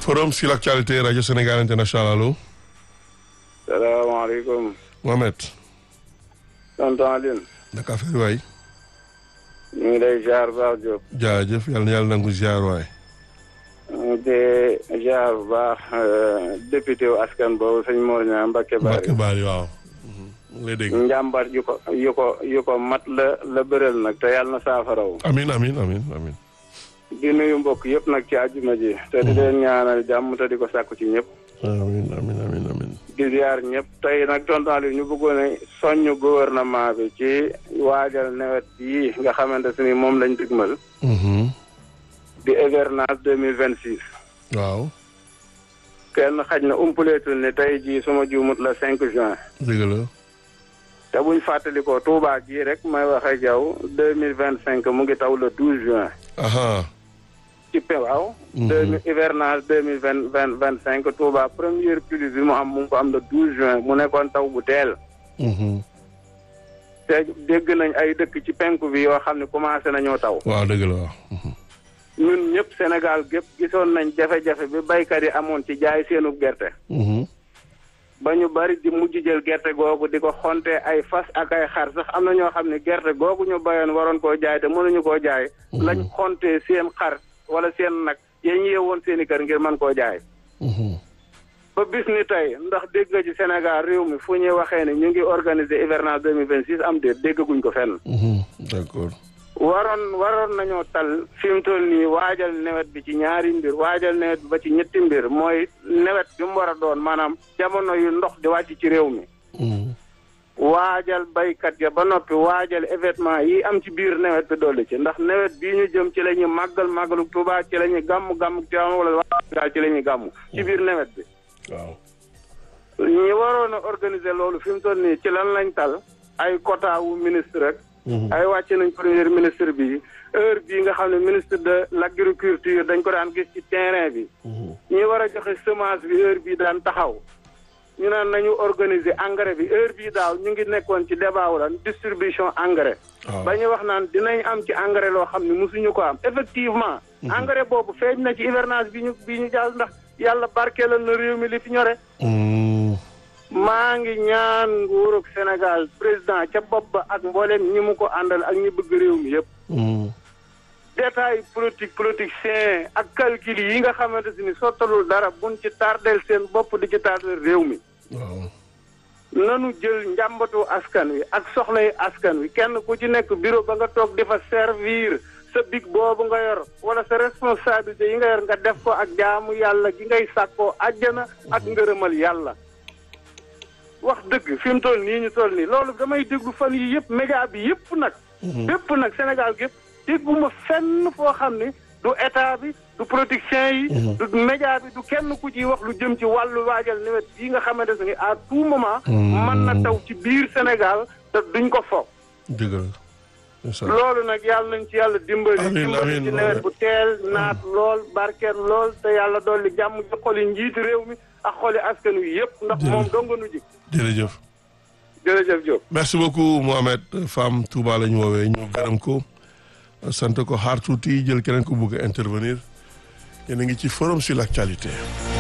forum sur l'actualité rajo Sénégal international allo. salaamaaleykum. Mohamed. tonton Aline. naka affaire waay. ñu ngi lay ziar baax Diop. jaajëf yàlla na yàlla nangu ziar waay. te ziar bu baax député wu askan boobu sëñ Mor Niang Mbacke Bari. Mbacke Bari waaw. mu ngi lay dégg. njàmbat yu ko yu ko yu ko mat la la bëral nag te yàlla na saafaraw. amin amin amin amin di nuyu mbokk yëpp nag ci àjjuma ji. te di leen ñaanal jàmm te di ko sàkku ci ñëpp. amin amin amin amin di ziar ñëpp tey nag tonton Aliou ñu bëggoon a soññ gouvernement bi ci waajal nawet bii nga xamante ne moom lañ digmal. di hivernage deux mille vingt six. waaw. kenn xaj na umpaleetul ne tey jii suma juumut la cinq juin. dëgg la. te buñ fàttalikoo Touba gii rek may wax ak yow deux mille vingt cinq mu ngi taw le douze juin. aha ci pe waaw. deux mille hivernage deux mille vingt vingt vingt cinq Touba première pluie bi mu am mu ngi ko am le douze juin mu nekkoon taw bu teel. te dégg nañ ay dëkk ci penku bi yoo xam ne commencé nañoo taw. waaw dëgg la waaw. ñun ñëpp Sénégal gépp gisoon nañ jafe-jafe bi baykat yi amoon ci jaay seenu gerte. ba ñu bari di mujj jël gerte googu di ko xonte ay fas ak ay xar sax am na ñoo xam ne gerte googu ñu bayoon waroon koo jaay te mënuñu koo jaay. lañ xonte seen xar wala seen nag yéen ñi yeewoon seen i kër ngir mën koo jaay. ba bis ni tey ndax dégg nga ci Sénégal réew mi fu ñuy waxee ne ñu ngi organiser hivernage deux mille vingt six am déet déggaguñ ko fenn. d'accord. waroon waroon nañoo tal fi mu toll nii waajal nawet bi ci ñaari mbir waajal nawet bi ba ci ñetti mbir mooy nawet bi mu war a doon maanaam jamono yu ndox di wàcc ci réew mi. waajal baykat ya ba noppi waajal événement yi am ci biir nawet bi dolli ci ndax nawet bii ñu jëm ci la ñuy màggal màggalu Tuubaa ci la ñuy gàmm gàmm Tiwaawan wala waa ci la ñuy gàmm ci biir nawet bi. waaw. ñi waroon a organiser loolu fi mu toll nii ci lan lañ tal ay quota wu ministre rek. ay wàcce nañ premier ministre bi heure bii nga xam ne ministre de l' agriculture dañ ko daan gis ci terrain bi. ñi war a joxe semence bi heure bii daan taxaw. ñu naan nañu organiser engrais bi heure bii daaw ñu ngi nekkoon ci débat wu lan distribution engrais. ba ñu wax naan dinañ am ci engrais loo xam ne mosuñu ko am effectivement. engrais boobu feeñ na ci hivernage bi ñu bi ñu jàll ndax yàlla barkeelal na réew mi li fi ñore. maa ngi ñaan nguurug Sénégal président ca bopp ba ak mboolem ñi mu ko àndal ak ñi bëgg réew mi yëpp. détail politique politicien ak calcul yi nga xamante ni sottalul dara buñ ci tardel seen bopp di ci tardel réew mi. waaw. nanu jël njàmbatu askan wi ak soxlay askan wi kenn ku ci nekk bureau ba nga toog di fa servir sa big boobu nga yor wala sa responsabilité yi nga yor nga def ko ak jaamu yàlla gi ngay sàkkoo àjjana ak ngërëmal yàlla. wax dëgg fi mu toll nii ñu toll nii loolu damay déglu fan yi yëpp média bi yëpp nag. yëpp nag Sénégal gépp dégguma fenn foo xam ne du état bi du politicien yi. du média bi du kenn ku ciy wax lu jëm ci wàllu waajal nawet bii nga xamante ne à tout moment. mën na taw ci biir Sénégal te duñ ko foog. dëgg la. loolu nag yàlla nañ ci yàlla dimbali. amiin dimbali amiin ci nawet bu teel naat lool barkeel lool te yàlla dolli jàmm ci xoli njiitu réew mi ak xoli askan wi yëpp. ndax moom dong nu ji. jërëjëf. jërëjëf Diop. merci beaucoup Mohamed Fam Touba la ñu woowee ñu gërëm ko sant ko xaar tuuti jël keneen ko bëgg a intervenir yéen a ngi ci forum sur l'actualité